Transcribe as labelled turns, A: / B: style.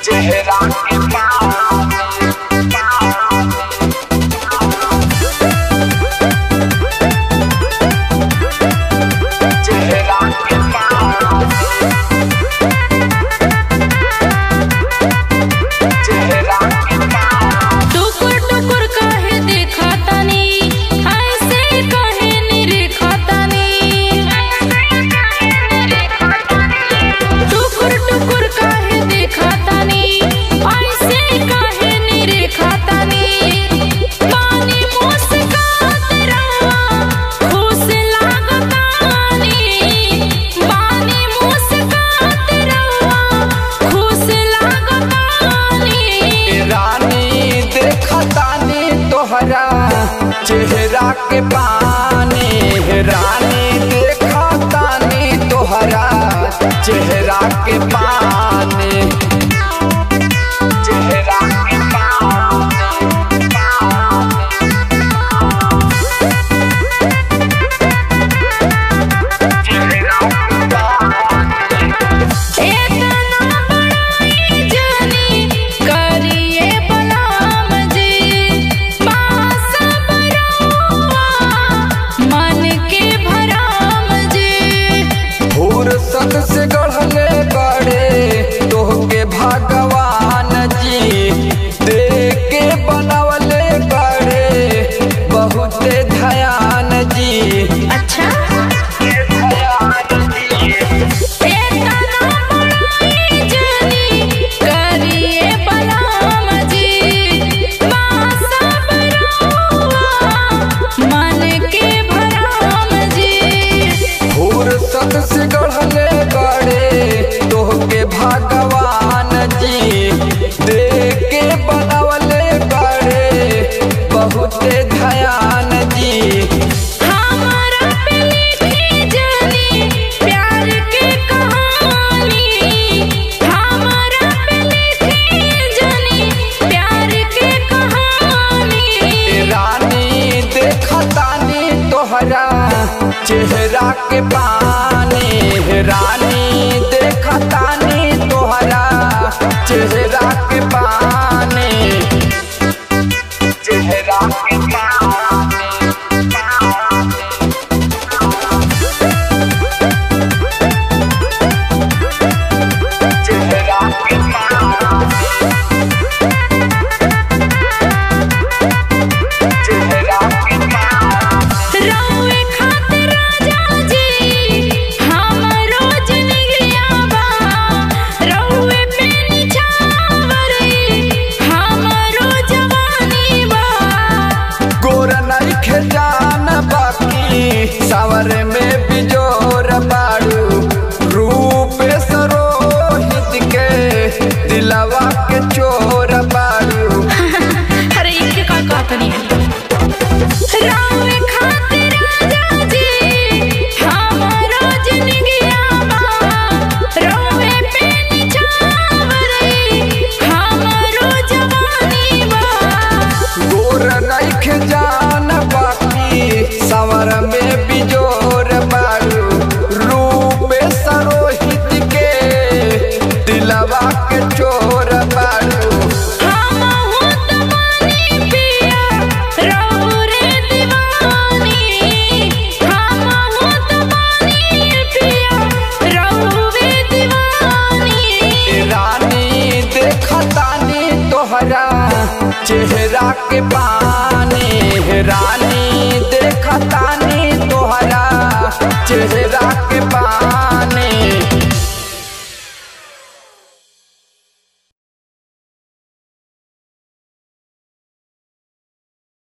A: चेहरा के पानी चेहरा के पानी चेहरा के पानी
B: टुकुर टुकुर काहे देखा तानी ऐसे काहे निरेखा तानी टुकुर टुकुर काहे देखा तानी ऐसे काहे निरेखा तानी पानी मुस्कात रहुआ खुश लागतानी पानी मुस्कात रहुआ खुश लागतानी
A: रानी देखतानी तोहरा चेहरा के पानी रानी देखतानी तोहरा चेहरा के पानी चेहरा के
B: एतना बड़ाई जानी करिए बलाम जी पास बरौआ मन के भराम जी
A: फुर्सत से गढ़ले बड़े तोहके भगवान जी देख के बनवले बड़े बहुते ध्यान जी
B: अच्छा
A: ध्यान जी
B: एतना बड़ाई जानी करिए बलाम जी पास बरौआ मन के भराम जी
A: फुर्सत से गढ़ले बड़े तोहके भगवान जी देख के बनवले बड़े बहुते ध्यान जी
B: हमारा पे लिखी जानी प्यार के कहानी हमारा पे लिखी जानी प्यार के कहानी
A: रानी देखतानी तोहरा चेहरा के पानी रानी देखतानी तोहरा चेहरा के पानी चेहरा के पानी चेहरा के पानी चेहरा के पानी
B: रउए खातिर राजा जी हमरो जिंदगिया बा रउए पे निछावरे हमरो जवानी बा
A: गोर नइखे जान बाकी सावर में बिजोर बाड़ू रूप सरोहित के दिलवा के चोर बाड़ू
B: अरे इनके का कहतनी रावे खातिर राजा जी हमारा जिंदगिया बा रोवे पे निछावरे हमारो जवानी बा
A: गोर नइखे जान बाकी सावर में बिजोर बाड़ू रूप सरोहित के दिलवा के चोर बाड़ू
B: हमहु तमानी पिया रउरे दीवानी हमहु तमानी पिया रउरे दीवानी
A: रानी देखतानी तोहरा चेहरा के पानी रानी